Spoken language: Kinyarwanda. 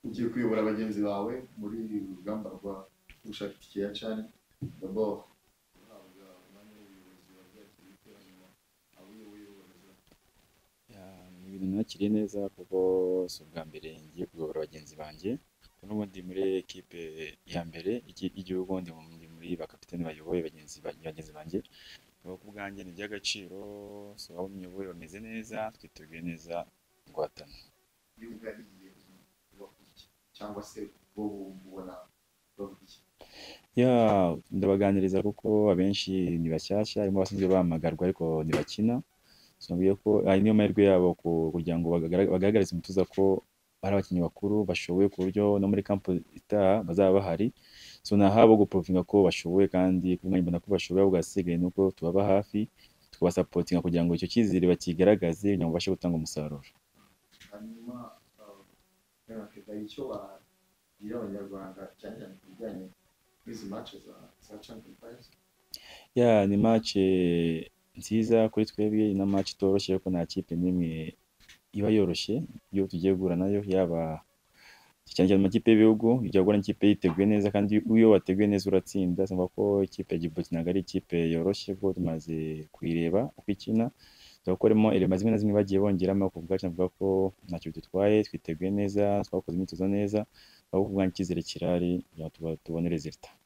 ugiye kuyobora bagenzi bawe muri uru rugamba rwa ubushakashatsi cyane d'abord guhabwa umwanya w'ubuyobozi wabyakiriye ute hanyuma abo uyoboye uboneza ni ibintu nakiriye neza kuko si ubwa mbere ngiye kuyobora bagenzi banjye n'ubundi muri ekipe ya mbere iki- y'igihugu ndi mu- ndi muri bakapitani bayoboye bagenzi ba- bagenzi banjye nibo ku bwanjye ni iby'agaciro si abo muyoboye bameze neza twiteguye neza guhatana yumva igiye kubaho iki cyangwa se bo ubona bavuga iki ya ndabaganiriza kuko abenshi ni bashyashya harimo abasanzwe bahamagarwa ariko ntibakina So, nabwiye ko ari niyo mahirwe yabo ku- kugira ngo bagarag- bagaragarize umutuza ko ari abakinnyi bakuru bashoboye ku buryo no muri kampu itaha bazaba bahari so nahawe guprovinga ko bashoboye kandi ku mwanya mbona ko bashoboye ahubwo ahasigaye ni uko tubaba hafi tukabasapotinga kugira ngo icyo cyizere bakigaragaze kugira ngo babashe gutanga umusaruro hanyuma yanatega icyo wagira abanyarwanda cyane cyane ku bijyanye n'izi mace za za champion prize ya ni match nziza kuri twebwe ni na match itoroshye ariko nta kipe n'imwe iba yoroshye iyo tugiye guhura nayo yaba cyane cyane amakipe y'ibihugu ujya guhura n'ikipe yiteguye neza kandi iyo wateguye neza uratsinda sumva ko ikipe ya Djibouti ntabwo ari ikipe yoroshye kuko tumaze kuyireba uko ikina tuba harimo elema zimwe na zimwe bagiye bongeramo ku bwacu navuga ko ntacyo dutwaye twiteguye neza twakoze imyitozo neza aho kubwanya icyizere kirari kugira ngo tuba- tubone resultat